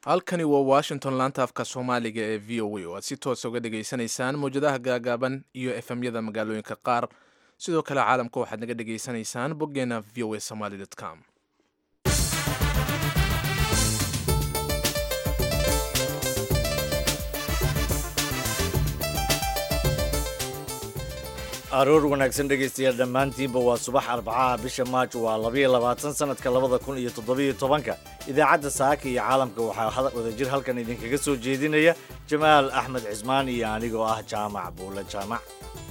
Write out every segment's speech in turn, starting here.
halkani waa washington laanta afka soomaaliga ee v o a oo aad si toosa uga dhegaysanaysaan mawjadaha gaagaaban iyo efemyada magaalooyinka qaar sidoo kale caalamka waxaad naga dhegaysanaysaan boggeena v o a somaly com aroor wanaagsan dhegaystayaal dhammaantiinba waa subax arbacaha bisha maaj waa labayo labaatan sanadka labada kun iyo toddobiyo tobanka idaacadda saaka iyo caalamka waxaa wadajir halkan idinkaga soo jeedinaya jamaal axmed cismaan iyo anigoo ah jaamac buule jaamac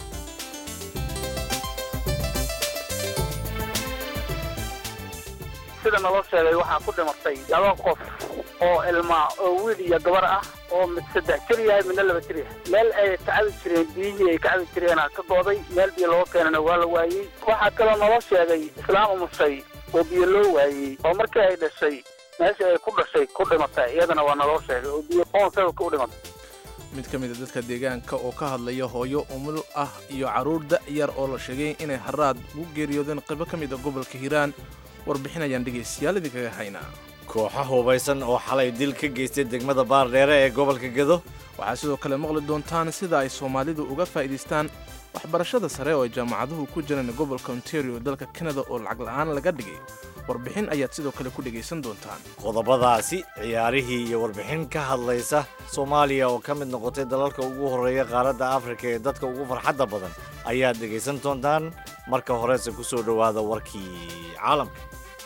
sida naloo sheegay waxaa ku dhimatay laba qof oo ilma oo wiil iyo gabar ah oo mid saddex jir yahay midna laba jir yahay meel ay kacabi jireen biyihii ay kacabi jireena ka gooday meel biyo looga keenana waa la waayey waxaa kaloo naloo sheegay islaam umushay oo biyo loo waayey oo markii ay dhashay meesha ay ku dhashay ku dhimatay iyadana waa naloo sheegay oo biyo qoonsababka u dhimatay mid ka mid a dadka deegaanka oo ka hadlaya hooyo umul ah iyo carruur da'yar oo la sheegay inay haraad ugu geeriyoodeen qaybo ka mid a gobolka hiiraan warbixinayaan dhegaystayaal idinkaga haynaa kooxa hubaysan oo xalay dil ka geystay degmada baardheere ee gobolka gedo waxaa sidoo kale maqli doontaan sida ay soomaalidu uga faa'iidaystaan waxbarashada sare oo ay jaamacaduhu ku jiraan gobolka ontario dalka kanada oo lacag la'aan laga dhigay warbixin ayaad sidoo kale ku dhegaysan doontaan qodobadaasi ciyaarihii iyo warbixin ka hadlaysa soomaaliya oo ka mid noqotay dalalka ugu horreeya qaaradda afrika ee dadka ugu farxadda badan ayaad dhegaysan doontaan marka horese ku soo dhowaada warkii caalamka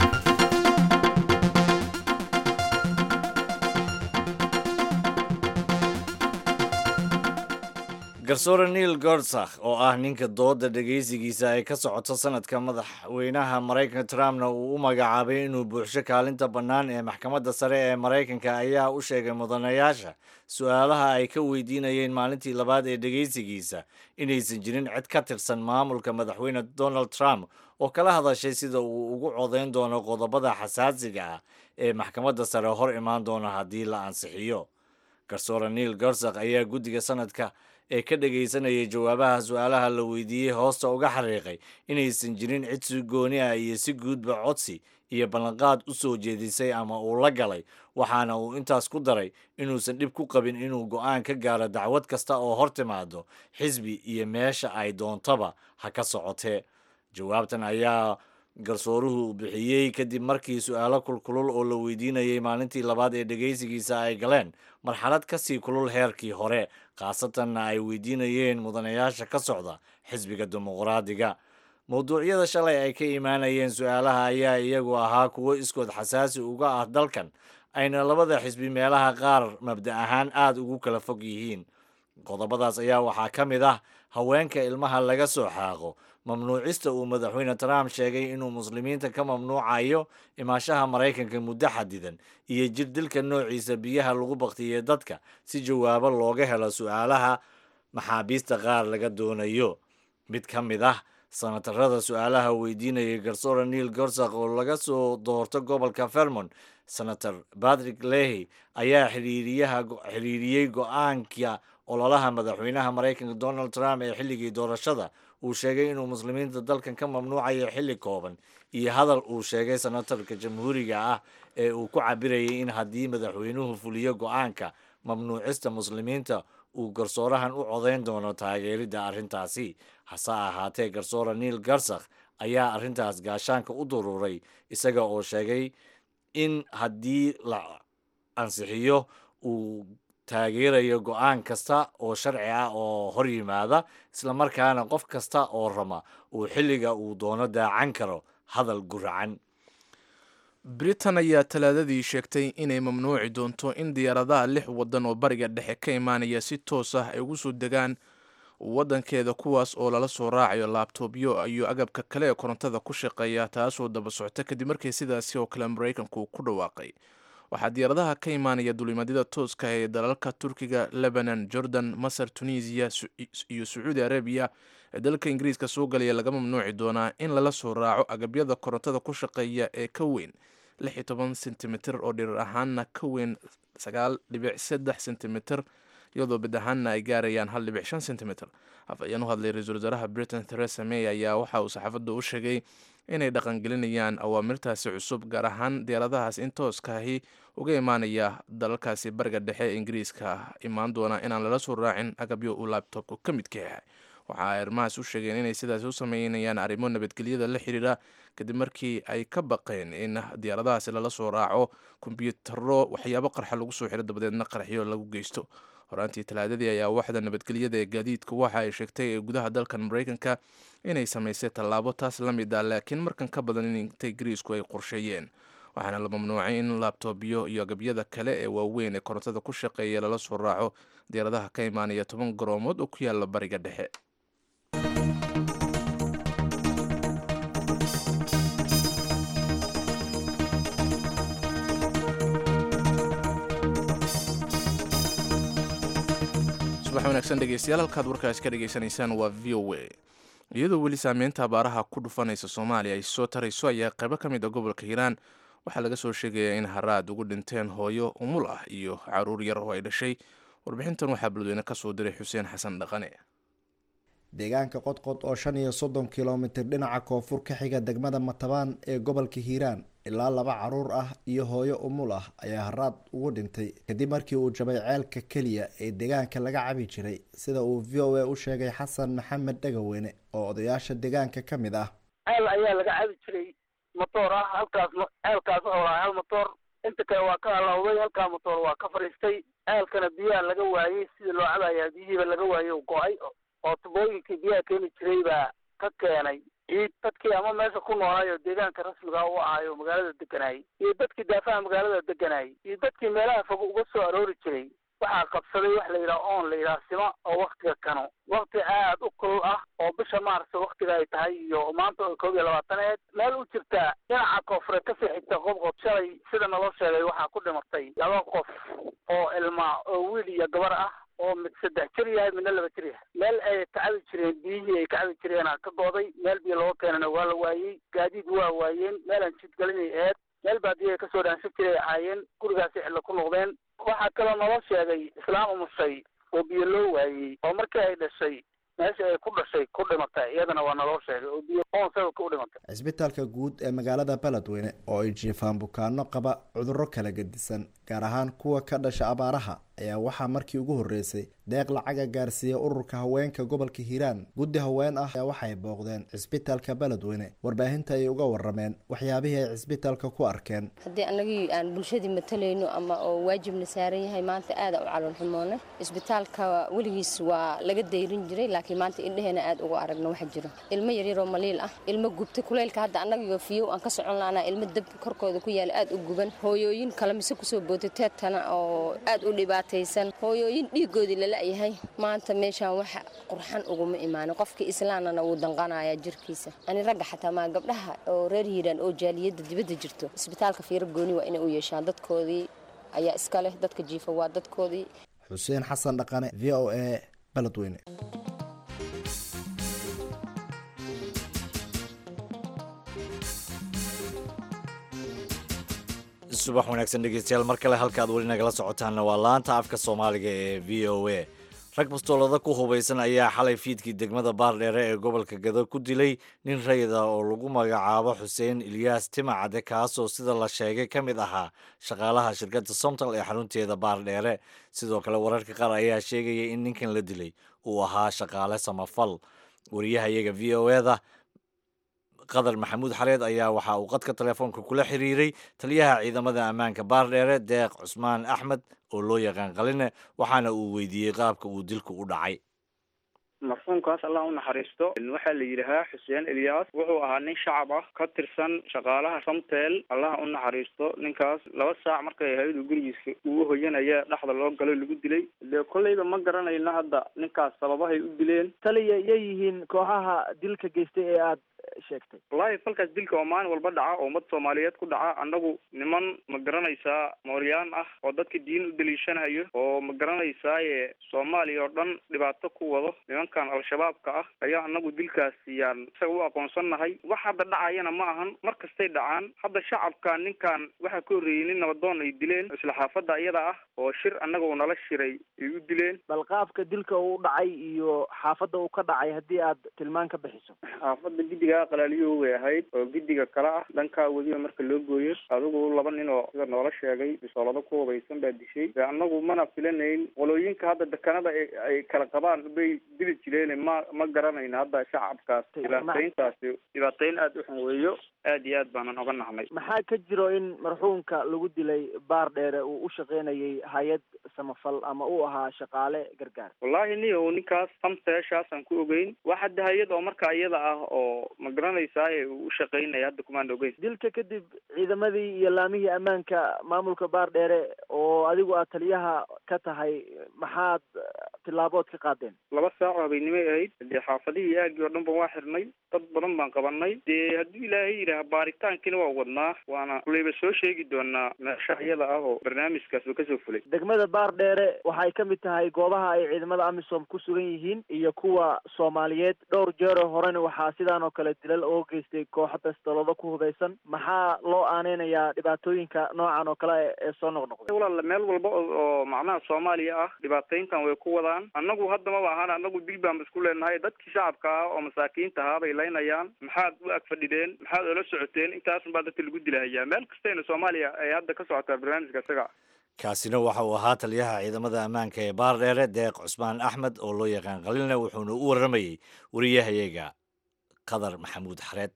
garsoore neil gordsakh oo ah ninka dooda dhegaysigiisa ay ka socoto sanadka madaxweynaha maraykanka trumpna uu u magacaabay inuu buuxsho kaalinta bannaan ee maxkamadda sare ee maraykanka ayaa u sheegay mudanayaasha su-aalaha ay ka weydiinayeen maalintii labaad ee dhegaysigiisa inaysan jirin cid ka tirsan maamulka madaxweyne donald trump oo kala hadashay sida uu ugu codayn doono qodobada xasaasiga ah ee maxkamadda sare hor imaan doona haddii la ansixiyo garsoore neil gorsakh ayaa guddiga sanadka ee ka dhagaysanayay jawaabaha su-aalaha la weydiiyey hoosta uga xariiqay inaysan jirin cid si gooni ah iyo si guudba codsi iyo ballanqaad u soo jeedisay ama uu la galay waxaana uu intaas ku daray inuusan dhib ku qabin inuu go'aan ka gaaro dacwad kasta oo hor timaado xisbi iyo meesha ay doontaba ha ka socotee jawaabtan ayaa garsooruhu bixiyey kadib markii su-aalo kulkulul oo la weydiinayay maalintii labaad ee dhegaysigiisa ay galeen marxalad ka sii kulul heerkii hore khaasatanna ay weydiinayeen mudanayaasha ka socda xisbiga dimuqraadiga mowduucyada shalay ay ka imaanayeen su-aalaha ayaa iyagu ahaa kuwo iskood xasaasi uga ah dalkan ayna labada xisbi meelaha qaar mabda ahaan aada ugu kala fog yihiin qodobadaas ayaa waxaa ka mid ah haweenka ilmaha laga soo xaaqo mamnuucista uu madaxweyne trump sheegay inuu muslimiinta ka mamnuucayo imaashaha maraykanka muddo xadidan iyo jir dilka noociisa biyaha lagu baktiyey dadka si jawaabo looga helo su-aalaha maxaabiista qaar laga doonayo mid ka mid ah sanatarada su-aalaha weydiinayay garsoore neil gorsakh oo laga soo doorto gobolka vermont senator patrick lehy ayaa xiriiriyey go-aanka ololaha madaxweynaha maraykanka donald trump ee xilligii doorashada uu sheegay inuu muslimiinta dalkan ka mamnuucayo xilli kooban iyo hadal uu sheegay senatarka jamhuuriga ah ee uu ku cabirayay in haddii madaxweynuhu fuliyo go-aanka mamnuucista muslimiinta uu garsoorahan u codayn doono taageeridda arrintaasi hase ahaatee garsoore neil garsakh ayaa arrintaas gaashaanka u duruuray isaga oo sheegay in haddii la ansixiyo uu taageerayo go-aan kasta oo sharci ah oo hor yimaada islamarkaana qof kasta oo rama uu xilliga uu doono daacan karo hadal guracan britain ayaa talaadadii sheegtay inay mamnuuci doonto in diyaaradaha lix waddan oo bariga dhexe ka imaanaya si toos ah ay ugu soo degaan waddankeeda kuwaas oo lala soo raacayo laabtobyo iyo agabka kale ee korontada ku shaqeeya taasoo daba socota kadib markii sidaasi oo kale maraykanku ku dhawaaqay waxaa diyaaradaha ka imaanaya dulimadyada tooska ee dalalka turkiga lebanon jordan masar tunisiya iyo sacuudi arabiya ee dalka ingiriiska soo galaya laga mamnuuci doonaa in lala soo raaco agabyada korontada ku shaqeeya ee ka weyn sentimitir oo dhirir ahaanna ka weyn sentimitir iyadoo bid ahaanna ay gaarayaan sentimitir afayeen u hadlay ra-iisul wasaaraha britain theresa may ayaa waxa uu saxaafadda u sheegay inay dhaqangelinayaan awaamirtaasi cusub gaar ahaan diyaaradahaas in tooskaahi uga imaanaya dalalkaasi bariga dhexe ee ingiriiska imaan doona inaan lala soo raacin agabyo uu labtobku ka midka yahay waxa ay arrimahaas u sheegeen inay sidaasi u sameynayaan arrimo nabadgelyada la xiriira kadib markii ay ka baqeen in diyaaradahaasi lala soo raaco kombyutaro waxyaabo qarxa lagu soo xiro dabadeedna qarxyo lagu geysto horaantii talaadadii ayaa waxda nabadgelyada ee gaadiidka waxa ay sheegtay ee gudaha dalkan mareykanka inay samaysay tallaabo taas la mid ah laakiin markan ka badan in inta ingiriisku ay qorsheeyeen waxaana la mamnuucay in laabtobyo iyo agabyada kale ee waaweyn ee korontada ku shaqeeya lala soo raaco diyaaradaha ka imaanaya toban garoomood oo ku yaala bariga dhexe subax wanaagsan dhegeystayaal halkaad warkaas ka dhegeysanaysaan waa v o a iyadoo weli saameynta abaaraha ku dhufanaysa soomaaliya ay soo tarayso ayaa qaybo ka mid a gobolka hiiraan waxaa laga soo sheegayaa in haraad ugu dhinteen hooyo umul ah iyo caruur yar oo ay dhashay warbixintan waxaa balweyne kasoo diray xuseen xasan dhaqane deegaanka qodqod oo shan iyo soddon kilomitir dhinaca koonfur ka xiga degmada matabaan ee gobolka hiiraan ilaa laba caruur ah iyo hooyo umul ah ayaa haraad ugu dhintay kadib markii uu jabay ceelka keliya ee deegaanka laga cabi jiray sida uu v o a u sheegay xasan maxamed dhagaweyne oo odayaasha deegaanka ka mid ah ceel ayaa laga cabi jiray motoor ah halkaas ceelkaas wuxuu lahaa hal motoor inta kale waa ka halawday halkaa motoor waa ka fadhiistay ceelkana biyaha laga waayey sidii loo cabayaa biyihiiba laga waayey u go-ay oo tubooyinkii biyaha keeni jiray baa ka keenay ciid dadkii ama meesha ku noolaay oo deegaanka rasmiga u ahaay oo magaalada deganayay iyo dadkii daafaha magaalada deganayay iyo dadkii meelaha fog uga soo aroori jiray waxaa qabsaday wax la yidhaha oon la yidhaha sima oo waktiga kano wakti aad u kulul ah oo bisha maarso waktiga ay tahay iyo maanta oo koob iyo labaataneed meel u jirta dhinaca koonfure kasii xigta qobqob shalay sida naloo sheegay waxaa ku dhimatay laba qof oo ilma oo wiil iyo gabar ah oo mid saddex jir yahay midna laba jir yahay meel ay kacabi jireen biyihii ay kacabi jireena ka gooday meel biyo looga keenana waa la waayey gaadiid waa waayeen meelaan jidgelinay eed meel baadiya ay kasoo dhaansan jiray ahaayeen gurigaasi cidla ku noqdeen waxaa kaloo naloo sheegay islaam umushay oo biyo loo waayey oo markii ay dhashay meesha ay ku dhashay ku dhimatay iyadana waa naloo sheegay oo biyo oon sababka u dhimatay cisbitaalka guud ee magaalada beledweyne oo ay jiifaan bukaano qaba cudurro kala gedisan gaar ahaan kuwa ka dhasha abaaraha ayaa waxaa markii ugu horreysay deeq lacaga gaarsiiya ururka haweenka gobolka hiiraan guddi haween ah ayaa waxay booqdeen cisbitaalka beledweyne warbaahinta ayay uga warameen waxyaabihii ay cisbitaalka ku arkeen haddii annagii aan bulshadii matalayno ama oo waajibna saaran yahay maanta aada u calool xumoona cisbitaalka weligiis waa laga dayrin jiray laakiin maanta indheheena aada uga aragno waxa jiro ilmo yaryaroo maliil ah ilmo gubta kuleylka hadda annagiyo fiyow aan ka socon lahnaa ilmo dab korkooda ku yaala aada u guban hooyooyin kale mise kusoo bootay teedtana oo aada u dhibaataysan hooyooyin dhiigoodii lala-yahay maanta meeshaan wax qurxan uguma imaanin qofkii islaanana wuu danqanayaa jirkiisa ani ragga xataa maa gabdhaha oo reer hiiraan oo jaaliyadda dibadda jirto isbitaalka fiiro gooni waa inay u yeeshaan dadkoodii ayaa iska leh dadka jiifa waa dadkoodii xuseen xasan dhaqane v o a beledweyne subax wanaagsan dhegeystayaal mar kale halkaad weli nagala socotaanna waa laanta afka soomaaliga ee v o a rag bastoolada ku hubaysan ayaa xalay fiidkii degmada baardheere ee gobolka gado ku dilay nin rayid ah oo lagu magacaabo xuseen ilyaas timacade kaasoo sida la sheegay ka mid ahaa shaqaalaha shirkadda somtal ee xarunteeda baardheere sidoo kale wararka qaar ayaa sheegaya in ninkan la dilay uu ahaa shaqaale samafal wariyaha iyaga v o eda qadar maxamuud xareed ayaa waxa uu qadka telefoonka kula xiriiray taliyaha ciidamada ammaanka baardheere deeq cusmaan axmed oo loo yaqaan qaline waxaana uu weydiiyey qaabka uu dilku u dhacay marxuumkaas allah u naxariisto waxaa la yidhahaa xuseen elyaas wuxuu ahaa nin shacab ah ka tirsan shaqaalaha samtel allah u naxariisto ninkaas laba saac markay ahayd uu gurigiisa ugu hoyanaya dhexda loo galo lagu dilay dee kolleyba ma garanayno hadda ninkaas sababahay u dileen taliya yay yihiin kooxaha dilka geystay ee aad sheegtay wallaahi falkaas dilka oo maalin walba dhaca oo ummad soomaaliyeed ku dhaca annagu niman ma garanaysaa mooryaan ah oo dadka diin u daliishanayo oo ma garanaysaaye soomaaliya oo dhan dhibaato ku wado nimankan al-shabaabka ah ayaa annagu dilkaas yaan isaga u aqoonsannahay wax hadda dhacayana ma ahan mar kastay dhacaan hadda shacabka ninkan waxaa ka horreeyey nin nabadoon ay dileen isla xaafadda iyada ah oo shir annaga uu nala shiray ay u dileen bal qaabka dilka uu dhacay iyo xaafadda uu ka dhacay haddii aad tilmaan ka bixiso xaafadda guddiga dhankaa qalaaliyo way ahayd oo gidiga kale ah dhankaa weliba marka loo gooyo adigu laba nin oo sida noola sheegay bisoolado ku hubaysan baa dishay annagu mana filanayn qolooyinka hadda dekanada ay kala qabaan bay dili jireen ma ma garanayno hadda shacabkaas dhibaatayntaasi dhibaateyn aada u xun weeyo aad iyo aad baanan oga nahnay maxaa ka jiro in marxuumka lagu dilay baar dheere uu u shaqaynayay hay-ad samafal ama uu ahaa shaqaale gargaar wallaahi niyow ninkaas samseeshaasaan ku ogeyn wax hadda hay-ad oo marka iyada ah oo ma garanaysaaye uu u shaqaynaya hadda kumaan ogeyn dilka kadib ciidamadii iyo laamihii ammaanka maamulka baar dheere oo adigu aad taliyaha ka tahay maxaad tilaabood ka qaadeen laba saac oo habeennimay ahayd dee xaafadihii aagii oo dhan ban waa xirnay dad badan baan qabanay dee hadduu ilaahay yidhaah baaritaankiina waa wadnaa waana kulayba soo sheegi doonaa meesha iyada ah oo barnaamijkaasba kasoo fulay degmada baar dheere waxay ka mid tahay goobaha ay ciidamada amisom ku sugan yihiin iyo kuwa soomaaliyeed dhowr jeero horena waxaa sidaan oo kale dilal oo geystay kooxo bastolado ku hubeysan maxaa loo aaneynayaa dhibaatooyinka noocan oo kale ee soo noqnoqday walaal meel walba oo macnaha soomaaliya ah dhibaatayntan way ku wadaan annagu hadda maba ahaan annagu dil baan isku leenahay dadkii shacabka ah oo masaakiinta ahaa bay laynayaan maxaad u ag fadhideen maxaad oola socoteen intaasun baa dadka lagu dilahayaa meel kastayna soomaaliya ay hadda ka socotaa barnaamijka isaga kaasina waxa uu ahaa taliyaha ciidamada ammaanka ee baardheere deeq cusmaan axmed oo loo yaqaan qalilna wuxuuna u warramayey wariyahayaga qadar maxamuud xareed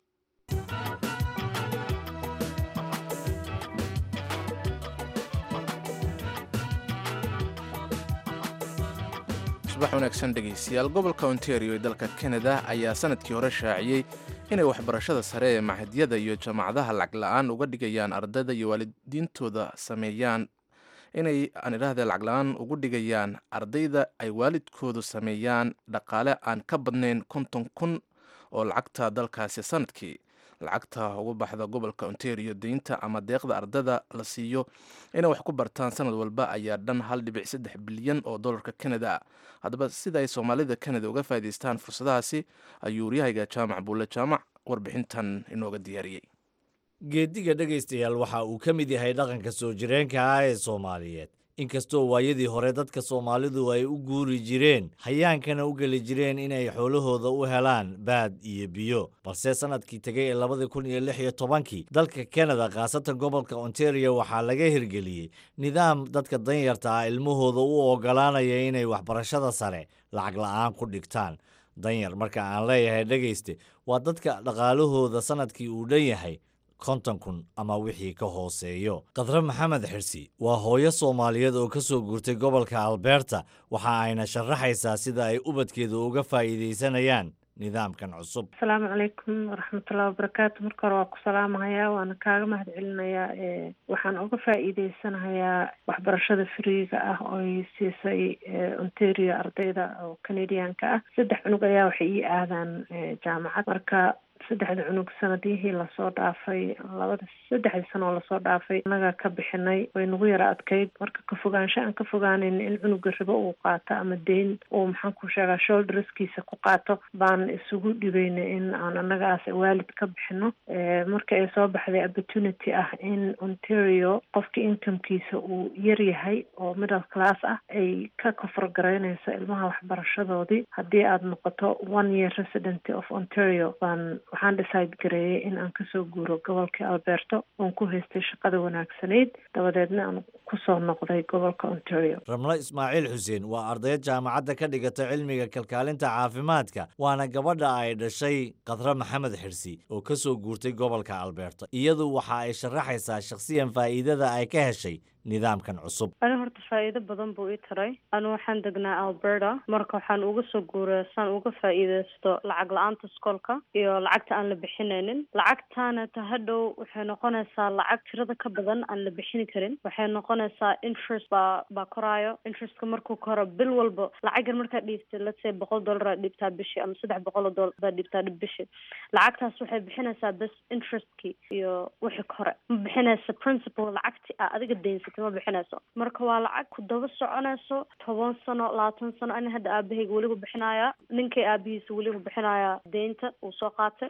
subax wanaagsan dhegaystayaal gobolka ontario ee dalka kanada ayaa sanadkii hore shaaciyey inay waxbarashada sare ee mahadyada iyo jaamacadaha lacag la-aan uga dhigayaan ardayda iyo waalidiintooda sameeyaan inay aan idhaahda lacag la-aan ugu dhigayaan ardayda ay waalidkoodu sameeyaan dhaqaale aan ka badnayn konton kun oo lacagta dalkaasi sanadkii lacagta ugu baxda gobolka ontario deynta ama deeqda ardada la siiyo inay wax ku bartaan sanad walba ayaa dhan hal dhibic saddex bilyan oo dollarka canada ah haddaba sida ay soomaalida canada uga faa'idaystaan fursadahaasi ayuu waryahayga jaamac buulle jaamac warbixintan inooga diyaariyey geediga dhegaystayaal waxa uu ka mid yahay dhaqanka soo jireenka ah ee soomaaliyeed inkastoo waayadii hore dadka soomaalidu ay u guuri jireen hayaankana u geli jireen inay xoolahooda u helaan baad iyo biyo balse sannadkii tegay ee labadii kun iyo lix iyo tobankii dalka kanada khaasatan gobolka ontario waxaa laga hirgeliyey nidaam dadka danyarta ah ilmahooda u oggolaanaya inay waxbarashada sare lacag la'aan ku dhigtaan danyar marka aan leeyahay dhegayste waa dadka dhaqaalahooda sannadkii uu dhan yahay konton kun ama wixii ka hooseeyo khadre maxamed xirsi waa hooyo soomaaliyeed oo ka soo guurtay gobolka alberta waxa ayna sharaxaysaa sida ay ubadkeeda uga faa'iidaysanayaan nidaamkan cusub asalaamu calaykum waraxmatullahi wabarakaatu marka hore waa ku salaamahayaa waana kaaga mahad celinayaa waxaan uga faa'iideysanahayaa waxbarashada friiga ah ooy siisay ontario ardayda oo canadianka ah saddex cunug ayaa waxay ii aadaan jaamacad marka saddexda cunug sanadihii lasoo dhaafay labada saddexdii sano oo lasoo dhaafay annaga ka bixinay way nagu yara adkayd marka ka fogaansho aan ka fogaaneyn in cunuga ribo uu qaato ama deyn uu maxaan ku sheegaa shoulderskiisa ku qaato baan isugu dhibayna in aan annagaas waalid ka bixino marka ay soo baxday opportunity ah in ontario qofka incomekiisa uu yar yahay oo middle class ah ay ka koforgaraynayso ilmaha waxbarashadoodii haddii aada noqoto one year resident of ontario baan waxaan decide gareeyay in aan kasoo guuro gobolka alberto oon ku haystay shaqada wanaagsanayd dabadeedna aan kusoo noqday gobolka ontario ramlo ismaaciil xuseen waa ardayad jaamacadda ka dhigata cilmiga kalkaalinta caafimaadka waana gabadha ay dhashay khadre maxamed xirsi oo ka soo guurtay gobolka alberto iyadu waxa ay sharaxaysaa shakhsiyan faa'iidada ay ka heshay nidaamkan cusub ani horta faa'iido badan buu ii taray anu waxaan degnaa alberta marka waxaan uga soo guuray saan uga faa'iidaysto lacag la-aanta iskoolka iyo lacagta aan la bixinaynin lacagtaana ta hadhow waxay noqonaysaa lacag tirada ka badan aan la bixini karin waxay noqonaysaa interest baa baa koraayo interestka markuu koro bil walba lacagan markaad dhiibtay let's say boqol dollar aad dhiibtaa bishii ama saddex boqol oo dollar baad dhiibtaa bishii lacagtaas waxay bixinaysaa bes interestkii iyo wixii kore ma bixinaysa principal lacagti a adiga daynsatay ma bixinayso marka waa lacag ku daba soconayso toban sano labaatan sano ani hadda aabahayga weliba bixinaya ninkay aabihiisa weliba bixinaya deynta uu soo qaatay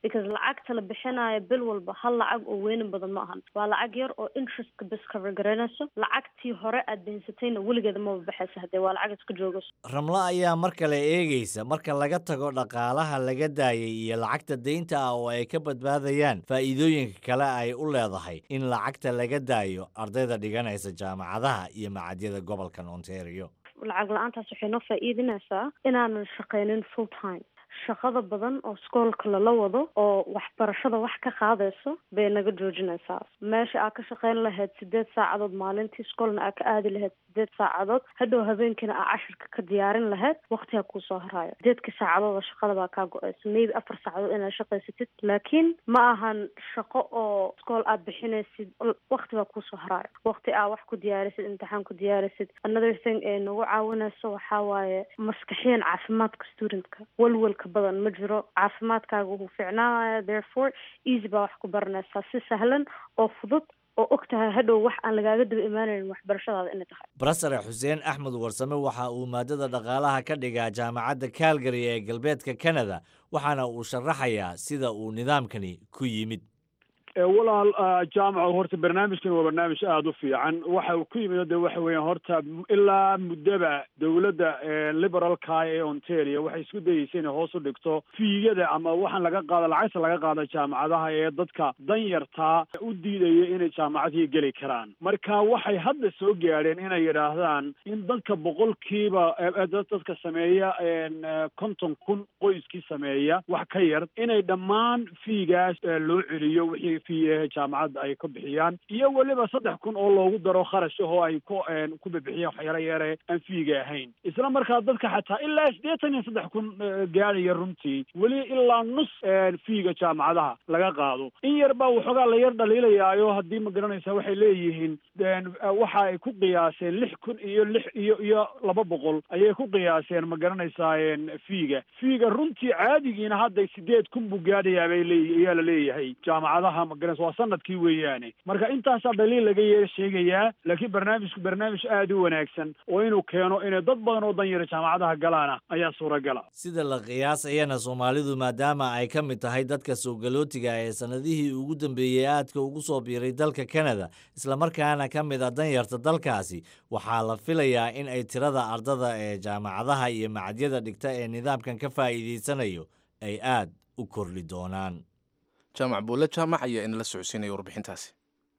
because lacagta la bixinayo bil walba hal lacag oo weynin badan ma ahan waa lacag yar oo interestka bes cover garanayso lacagtii hore aad daysatayna weligeeda maba baxaysa haddee waa lacag iska joogayso ramlo ayaa mar kale eegaysa marka laga tago dhaqaalaha laga daayay iyo lacagta deynta ah oo ay ka badbaadayaan faa'iidooyinka kale ay u leedahay in lacagta laga daayo ardayda dhiganaysa jaamacadaha iyo macadyada gobolkan ontario lacag la-aantaas waxay noo faa'iidinaysaa inaanan shaqaynin full time shaqada badan oo iskoolka lala wado oo waxbarashada wax ka qaadayso bay naga joojinaysaa meesha aad ka shaqayn lahayd sideed saacadood maalintii iskoolna aad ka aadi lahayd sideed saacadood hadhow habeenkiina aad cashirka ka diyaarin lahayd waktigaa kuusoo haraayo sideedka saacadood oo shaqada baa kaa go-aysa maybe afar saacadood inaad shaqaysatid laakiin ma ahan shaqo oo iskool aad bixinaysid wakti baa kuusoo haraayo wakti aad wax ku diyaarisid imtixaan ku diyaarisid another thing ee nagu caawinayso waxaa waaye maskaxiyan caafimaadka studentka walwalka badan ma jiro caafimaadkaaga wuu ficnaanaya therefore easy baa wax ku baranaysaa si sahlan oo fudud oo og tahay hadhow wax aan lagaaga daba imaanayn waxbarashadaada inay tahay brofesor xuseen axmed warsame waxa uu maadada dhaqaalaha ka dhigaa jaamacadda calgary ee galbeedka canada waxaana uu sharaxayaa sida uu nidaamkani ku yimid walaal jaamaco horta barnaamijkan waa barnaamij aada u fiican waxa uu ku yimid de waxa weeyaan horta ilaa muddaba dowladda liberalka ee ontario waxay isku dayeysay inay hoos u dhigto fiigada ama waxaan laga qaada lacagta laga qaada jaamacadaha ee dadka danyartaa u diidaya inay jaamacadihii geli karaan marka waxay hadda soo gaadheen inay yidhaahdaan in dadka boqolkiiba dadka sameeya konton kun qoyskii sameeya wax ka yar inay dhammaan fiigaas loo celiyo wixii fiihe jaamacadda ay ka bixiyaan iyo weliba saddex kun oo loogu daro kharash ahoo ay ku ku bixiyaan waxyaala yare aan fiiga ahayn isla markaa dadka xataa ilaa siddeetan iyo saddex kun gaadhaya runtii weli ilaa nus fiiga jaamacadaha laga qaado in yar baa waxoogaa la yar dhaliilayaayo haddii ma garanaysa waxay leeyihiin waxa ay ku qiyaaseen lix kun iyo lix iyo iyo laba boqol ayay ku qiyaaseen ma garanaysaa fiiga fiiga runtii caadigiina hadda sideed kun buu gaadhayaa bay leey ayaa la leeyahay jaamacadaha magaranaysa waa sanadkii weeyaane marka intaasaa dhaliil laga yeer sheegayaa laakiin barnaamijku barnaamij aada u wanaagsan oo inuu keeno inay dad badan oo danyara jaamacadaha galaana ayaa suuragala sida la qiyaasayana soomaalidu maadaama ay ka mid tahay dadka soogalootiga ee sanadihii ugu dambeeyey aadka ugu soo biiray dalka canada islamarkaana ka mid a danyarta dalkaasi waxaa la filayaa in ay tirada ardada ee jaamacadaha iyo macadyada dhigta ee nidaamkan ka faa'iidaysanayo ay aad u kordhi doonaan jaamac buulle jaamac ayaa inala socodsiinaya warbixintaasi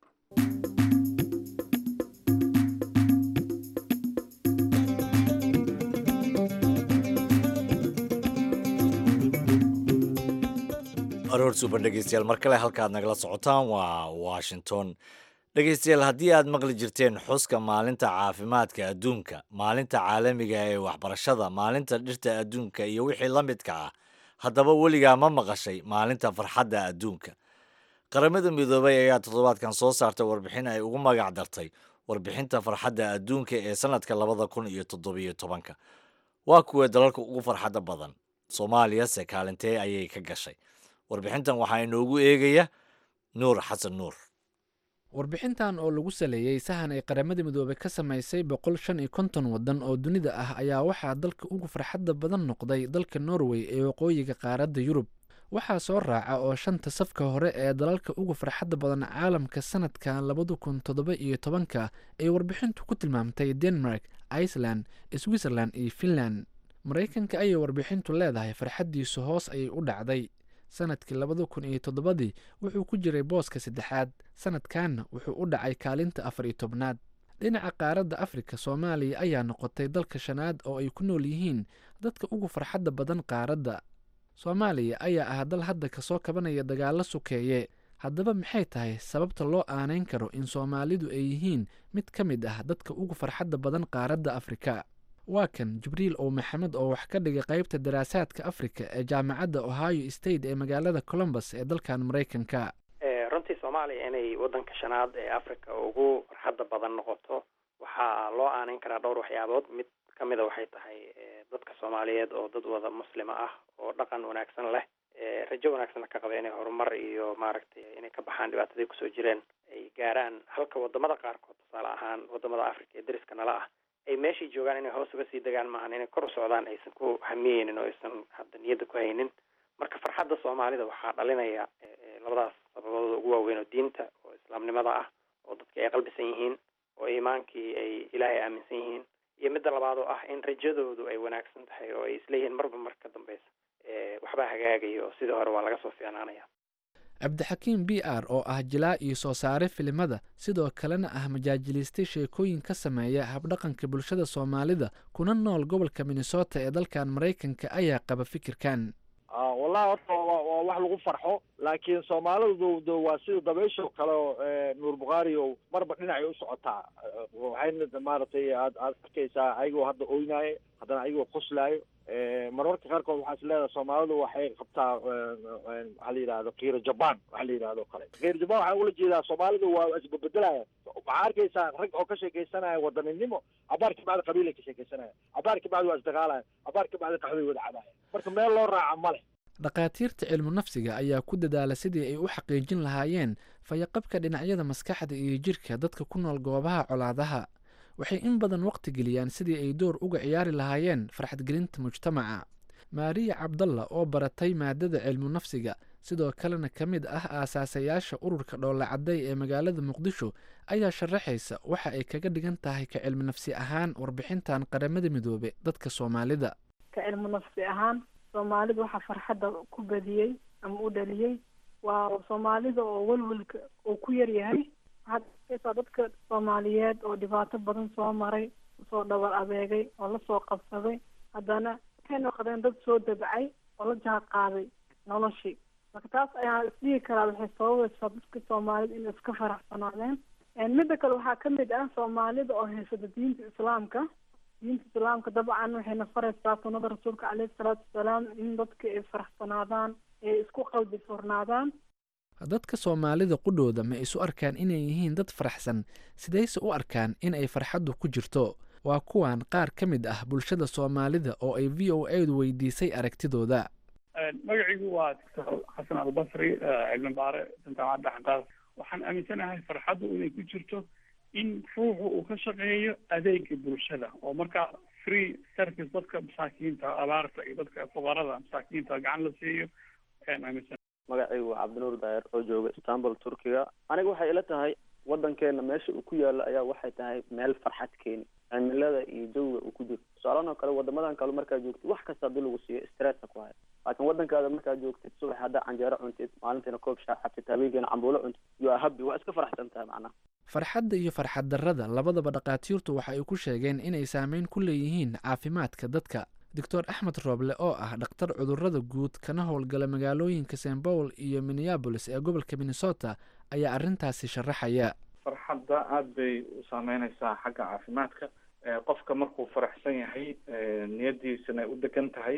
aroor suuban dhegeystayaal mar kale halkaad nagala socotaan waa washington dhegeystayaal haddii aad maqli jirteen xuska maalinta caafimaadka adduunka maalinta caalamiga ee waxbarashada maalinta dhirta adduunka iyo wixii la midka ah haddaba weligaa ma maqashay maalinta farxadda adduunka qaramada midoobay ayaa toddobaadkan soo saartay warbixin ay ugu magac dartay warbixinta farxadda adduunka ee sanadka labada kun iyo toddobiyo tobanka waa kuwee dalalka ugu farxadda badan soomaaliyase kaalintee ayay ka gashay warbixintan waxaa inoogu eegaya nuur xasan nuur warbixintan oo lagu saleeyey sahan ay qaramada midoobey ka samaysay boqol shan iyo konton waddan oo dunida ah ayaa waxaa dalka ugu farxadda badan noqday dalka norway ee waqooyiga qaaradda yurub waxaa soo raaca oo shanta safka hore ee dalalka ugu farxadda badan caalamka sanadka labada kun toddoba iyo tobanka ay warbixintu ku tilmaamtay denmark iceland switzerland iyo finland maraykanka ayay warbixintu leedahay farxaddiisu hoos ayay u dhacday sanadkii labada kun iyo toddobadii wuxuu ku jiray booska saddexaad sanadkanna wuxuu u dhacay kaalinta afar iyo tobnaad dhinaca qaaradda afrika soomaaliya ayaa noqotay dalka shanaad oo ay ku nool yihiin dadka ugu farxadda badan qaaradda soomaaliya ayaa ah dal hadda kasoo kabanaya dagaallo sukeeye haddaba maxay tahay sababta loo aanayn karo in soomaalidu ay yihiin mid ka mid ah dadka ugu farxadda badan qaaradda afrika waa kan jibriil ow maxamed oo wax ka dhigay qaybta daraasaadka afrika ee jaamacadda ohio state ee magaalada colombus ee dalkan maraykanka runtii soomaaliya inay waddanka shanaad ee africa ugu farxadda badan noqoto waxaa loo aanayn karaa dhowr waxyaabood mid ka mida waxay tahay dadka soomaaliyeed oo dad wada muslima ah oo dhaqan wanaagsan leh rajo wanaagsanna ka qaba inay horumar iyo maaragtay inay ka baxaan dhibaatadii kusoo jireen ay gaaraan halka wadamada qaarkood tusaale ahaan wadamada africa ee dariska nala ah ay meeshai joogaan inay hoos uga sii degaan maahan inay kor u socdaan aysan ku hamiyeynin oo aysan hadda niyadda ku haynin marka farxadda soomaalida waxaa dhalinaya labadaas sababadooda ugu waaweyn oo diinta oo islaamnimada ah oo dadka ay qalbisan yihiin oo iimaankii ay ilaahay aaminsan yihiin iyo midda labaad oo ah in rajadoodu ay wanaagsan tahay oo ay isleeyihiin marba mar ka dambeysa waxbaa hagaagaya oo sidii hore waa laga soo fiicnaanaya cabdixakiim b r oo ah jilaa iyo soo saare filimada sidoo kalena ah majaajiliistay sheekooyin ka sameeya habdhaqanka bulshada soomaalida kuna nool gobolka minnesota ee dalkan maraykanka ayaa qaba fikirkan wallahi horta waa wax lagu farxo laakiin soomaalidu d waa sida dabaysho kale oo nuur bukhaari o marba dhinacay u socotaa waxayna maaragtay aad aad arkaysaa ayagoo hadda oynayo haddana ayagoo qoslaayo marmarka qaarkood waxaa is leedahay soomaalidu waxay qabtaa waxaa la yidhahdo kiiro jaban waxa la yidhahdo kale kiiro jaban waxaa ula jeedaa soomaalidu waa isbabedelayan waxaa arkaysaa rag oo ka sheekaysanaya wadaninimo cabaar ka bacdi qabiilay ka sheekaysanaya cabaar ka bacdi waa isdagaalayan cabaar ka bacdi qaxday wada cabaaya marka meel loo raaca ma leh dhakhaatiirta cilmu nafsiga ayaa ku dadaala sidii ay u xaqiijin lahaayeen fayaqabka dhinacyada maskaxda iyo jirka dadka ku nool goobaha colaadaha waxay in badan waqti geliyaan sidii ay door uga ciyaari lahaayeen farxadgelinta mujtamaca maariya cabdalla oo baratay maadada cilmu nafsiga sidoo kalena ka mid ah aasaasayaasha ururka dhoolacadday ee magaalada muqdisho ayaa sharaxaysa waxa ay kaga dhigan tahay ka cilmu nafsi ahaan warbixintan qaramada midoobe dadka soomaalida ka cilmu nafsi ahaan soomaalida waxaa farxadda ku badiyey ama u dhaliyey waa soomaalida oo welwelka uu ku yar yahay waxaad arkaysaa dadka soomaaliyeed oo dhibaato badan soo maray soo dhabar adeegay oo lasoo qabsaday haddana waxay noqdeen dad soo dabcay oo la jaan qaaday noloshii marka taas ayaa isdhihi karaa waxay sababaysaa dadka soomaalida inay iska faraxsanaadeen midda kale waxaa kamid ah soomaalida oo haysata diinta islaamka diinta islaamka dabcan waxayna faraysaa sunnada rasuulka caleyhi salaatu wasalaam in dadka ay faraxsanaadaan ay isku qalbi furnaadaan dadka soomaalida qudhooda ma isu arkaan inay yihiin dad faraxsan sidayse u arkaan in ay farxaddu ku jirto waa kuwan qaar ka mid ah bulshada soomaalida oo ay v o a du weydiisay aragtidooda magaciigu waa doctor xasan albasri cilmi baare jaamacadda xanqaas waxaan aaminsanahay farxaddu inay ku jirto in ruuxu uu ka shaqeeyo adeega bulshada oo marka free service dadka masaakiinta abaarta iyo dadka fuqarada masaakiinta gacan la siiyo ayaan aaminsan magacaygu waa cabdinuur daayer oo jooga istanbul turkiga aniga waxay ila tahay wadankeena meesha uu ku yaalo ayaa waxay tahay meel farxad keeni cimilada iyo jawiga uu ku jiro tusaalahan oo kale wadamadan kale markaad joogtid wax kasta hadii lagu siiyo stressa ku haya laakiin wadankaada markaad joogtid subax haddaa canjeero cuntid maalintiina koob shaah cabtid habeenkiina cambuulo cuntid you are happy waa iska faraxsan tahay macnaha farxadda iyo farxad darrada labadaba dhakhaatiirtu waxa ay ku sheegeen inay saameyn ku leeyihiin caafimaadka dadka doctor axmed rooble oo ah dhakhtar cudurrada guud kana howlgala magaalooyinka st paul iyo minneabolis ee gobolka minnesota ayaa arrintaasi sharaxaya farxadda aada bay u saameyneysaa xagga caafimaadka qofka markuu faraxsan yahay niyadiisana ay u degan tahay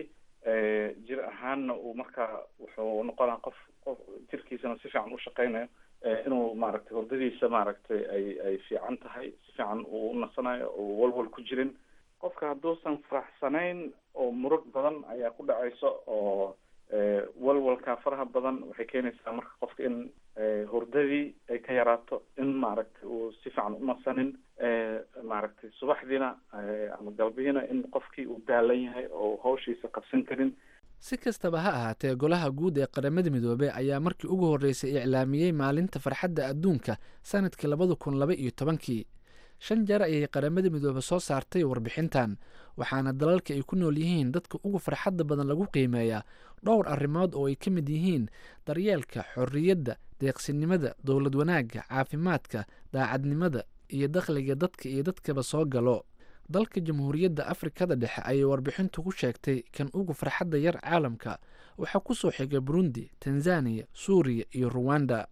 jir ahaanna uu markaa wuxuu noqonaa qof qof jirkiisana si fiican u shaqeynayo inuu maaragtay hordadiisa maaragtay ay ay fiican tahay si fiican uu u nasanayo oo walwal ku jirin qofka hadduusan faraxsanayn oo murug badan ayaa ku dhacayso oo walwalka faraha badan waxay keenaysaa marka qofka in hordadii ay ka yaraato in maaragtay uu si fiican u nasanin maaragtay subaxdiina ama galbihiina in qofkii uu daalan yahay oo hawshiisa qabsan karin si kastaba ha ahaatee golaha guud ee qaramada midoobey ayaa markii ugu horreysay iclaamiyey maalinta farxadda adduunka sanadkii labada kun laba iyo tobankii shan jeer ayay qaramada midoobe soo saartay warbixintan waxaana dalalka ay ku nool yihiin dadka ugu farxadda badan lagu qiimeeyaa dhowr arrimood oo ay ka mid yihiin daryeelka xorriyadda deeqsinimada dowlad wanaagga caafimaadka daacadnimada iyo dakhliga dadka iyo dadkaba soo galo dalka jamhuuriyadda afrikada dhexe ayay warbixintu ku sheegtay kan ugu farxadda yar caalamka waxaa ku soo xigay burundi tanzaniya suuriya iyo ruwanda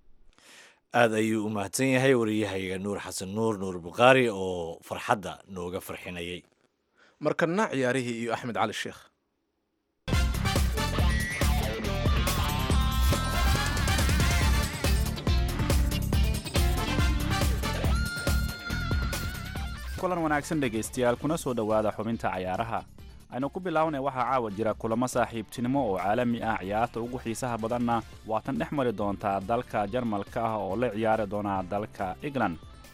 aada ayuu u mahadsan yahay wariyahayga nuur xasan nuur nuur bukhaari oo farxadda nooga farxinayay markana ciyaarihii iyo axmed cali sheekh kulan wanaagsan dhegaystayaal kuna soo dhowaada xubinta cayaaraha aynu ku bilaabnay waxaa caawa jira kulamo saaxiibtinimo oo caalami ah ciyaarta ugu xiisaha badanna waatan dhex mari doontaa dalka jarmalka ah oo la ciyaari doonaa dalka england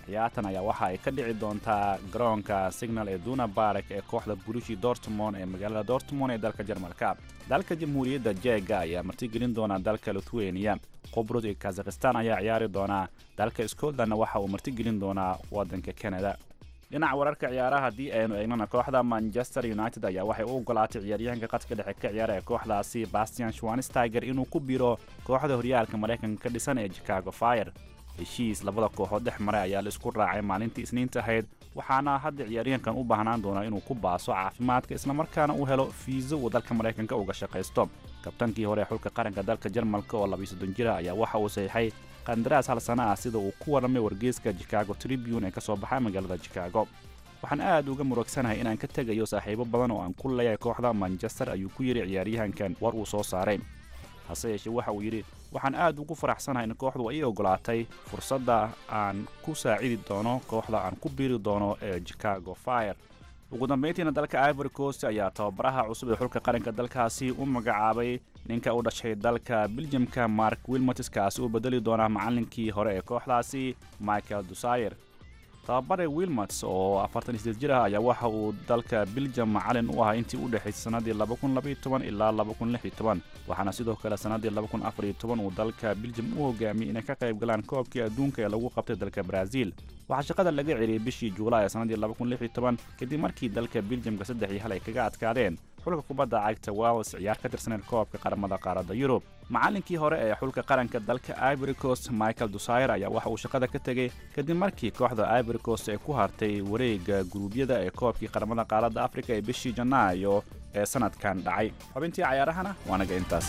ciyaartan ayaa waxa ay ka dhici doontaa garoonka signal ee duna barek ee kooxda burushi dortmond ee magaalada dortmond ee dalka jarmalka dalka jamhuuriyadda jeega ayaa martigelin doona dalka lithuania qobrod iyo kazakhistan ayaa ciyaari doonaa dalka scotlandna waxa uu martigelin doonaa waddanka canada dhinaca wararka ciyaaraha haddii aynu eegnana kooxda manchester united ayaa waxay u ogolaatay ciyaaryahanka qadka dhexe ka ciyaara ee kooxdaasi bastian schwansteiger inuu ku biro kooxda horyaalka maraykanka ka dhisan ee chicago fire heshiis labada kooxood dhex maray ayaa la isku raacay maalintii isniinta ahayd waxaana hadda ciyaaryahankan u baahnaan doonaa inuu ku baaso caafimaadka islamarkaana uu helo fiiso uu dalka maraykanka uga shaqaysto kabtankii hore ee xulka qaranka dalka jarmalka oo labiyo soddon jira ayaa waxa uu saxiixay qandaraas hal sana ah sida uu ku warramay wargeyska chicago tribune ee ka soo baxay magaalada chicago waxaan aad uga murugsanahay inaan ka tegayo saaxiibo badan oo aan ku leeyahay kooxda manchester ayuu ku yidhi ciyaaryahankan war uu soo saaray hase yeeshee waxa uu yidhi waxaan aad ugu faraxsanahay in kooxdu ay ogolaatay fursadda aan ku saacidi doono kooxda aan ku biiri doono ee chicago fire ugu dambayntiina dalka ivory coast ayaa tababaraha cusub ee xulka qaranka dalkaasi u magacaabay ninka u dhashay dalka beljamka mark wilmots kaasi uu bedeli doonaa macallinkii hore ee kooxdaasi michael dusayer tababare wilmots oo afartan iyo sideed jir ah ayaa waxa uu dalka beljam macalin u ahaa intii u dhexaysay sannaddii laba kun labaiyo toban ilaa laba kun lix iyo toban waxaana sidoo kale sannaddii laba kun afar iyo toban uu dalka beljam u hogaamiyey inay ka qayb galaan koobkii adduunka ee lagu qabtay dalka brazil waxaa shaqada laga celiyey bishii juulaay ee sannaddii laba kun lix iyo toban kadib markii dalka beljamka saddex iyo hal ay kaga adkaadeen xulka kubadda cagta wales ciyaar ka tirsaneed koobka qaramada qaaradda yurub macallinkii hore ee xulka qaranka dalka ivory coast michael dusayer ayaa waxa uu shaqada ka tegey kadib markii kooxda ivory coast ay ku hartay wareegga guruubyada ee koobkii qaramada qaaradda afrika ee bishii janaayo ee sanadkan dhacay xubintii cayaarahana waanaga intaas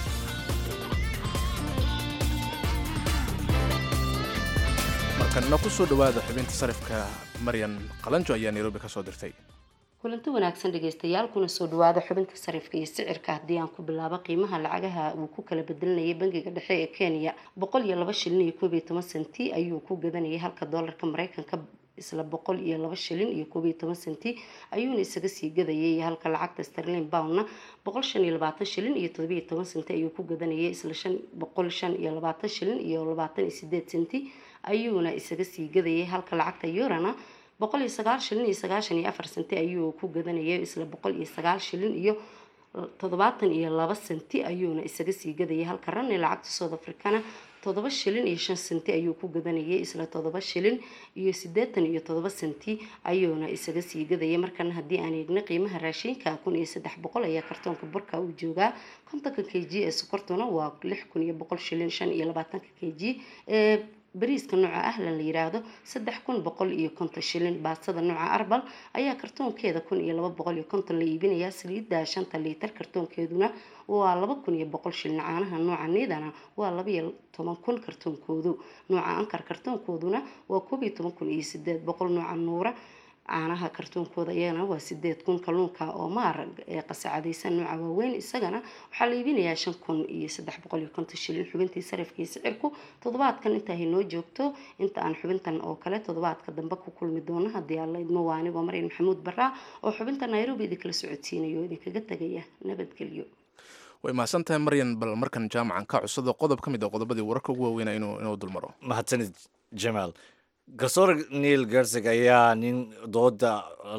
markanna ku soo dhowaada xubinta sarifka maryan qalanjo ayaa nairobi ka soo dirtay kulanti wanaagsan dhegeystayaal kuna soo dhawaada xubinta sarifka iyo sicirka haddii aan ku bilaabo qiimaha lacagaha uu ku kala bedelinayay bangiga dhexe ee kenya boqol iyo laba shilin iyo koob iyo toban senti ayuu ku gadanayay halka doolarka mareykanka isla boqol iyo laba shilin iyo koob iyo toban senti ayuuna isaga sii gadayay halka lacagta sterlin boundna boqol shan iyo labaatan shilin iyo todobiyo toban senti ayuu ku gadanayay isla shan boqol shan iyo labaatan shilin iyo labaatan iyo sideed senti ayuuna isaga sii gadayay halka lacagta yorana boqol iyo sagaal shilin iyo sagaashan iyo afar senti ayuu ku gadanayay isla boqol iyo sagaal shilin iyo toddobaatan iyo laba senti ayuuna isaga sii gadayay halka ranni lacagta south africana toddoba shilin iyo shan senti ayuu ku gadanayay isla toddoba shilin iyo siddeetan iyo toddoba senti ayuuna isaga sii gadayay markana haddii aan eegna qiimaha raashinka kun iyo saddex boqol ayaa kartoonka burka uu joogaa kontonka k g ee sokortuna waa lix kun iyo boqol shilin shan iyo labaatanka k g ee bariiska nooca ahlan la yiraahdo saddex kun boqol iyo konton shilin baastada nooca arbal ayaa kartoonkeeda kun iyo laba boqol iyo konton la iibinayaa saliidda shanta liitar kartoonkeeduna waa laba kun iyo boqol shilin caanaha nooca niidana waa laba iyo toban kun kartoonkoodu nooca ankar kartoonkooduna waa koob iyo toban kun iyo sideed boqol nooca nuura caanaha kartoonkooda iyagana waa sideed kun kalluunka oo maar ee qasacadaysan nooca waaweyn isagana waxaa la iibinayaa shan kun iyo saddex boqol iyo konton shilin xubintii sarifka iyo sicirku toddobaadkan inta ay noo joogto inta aan xubintan oo kale toddobaadka dambe ku kulmi doono haddii alla idmo waa anigoo maryan maxamuud baraa oo xubinta nairobi idinkala socodsiinayo idinkaga tegaya nabadgelyo way mahadsan tahay maryan bal markan jaamacan ka cusado qodob ka mid a qodobadii wararka ugu waaweyna inuu inuu dulmaro mahadsanid jamaal garsoor neil gersig ayaa nin dooda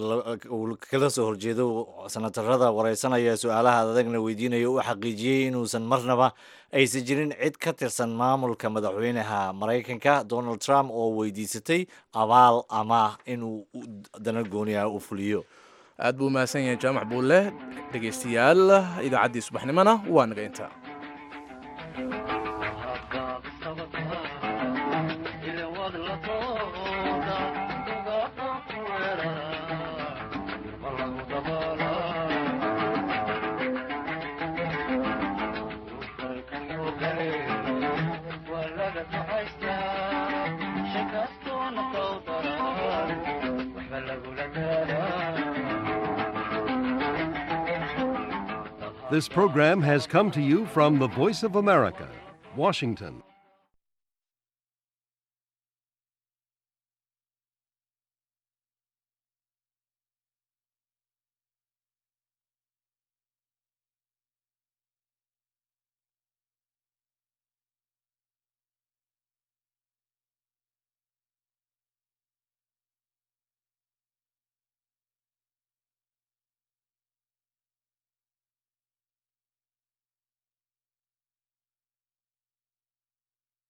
uu kala soo horjeedo sanatarada wareysanaya su-aalaha adagna weydiinaya u xaqiijiyey inuusan marnaba aysan jirin cid ka tirsan maamulka madaxweynaha maraykanka donald trump oo weydiisatay abaal ama inuu dana gooniah u fuliyo aad buu mahadsan yahay jaamac buulle dhegaystayaal idaacaddii subaxnimona waa naga intaa This program has come to you from the Voice of America, Washington.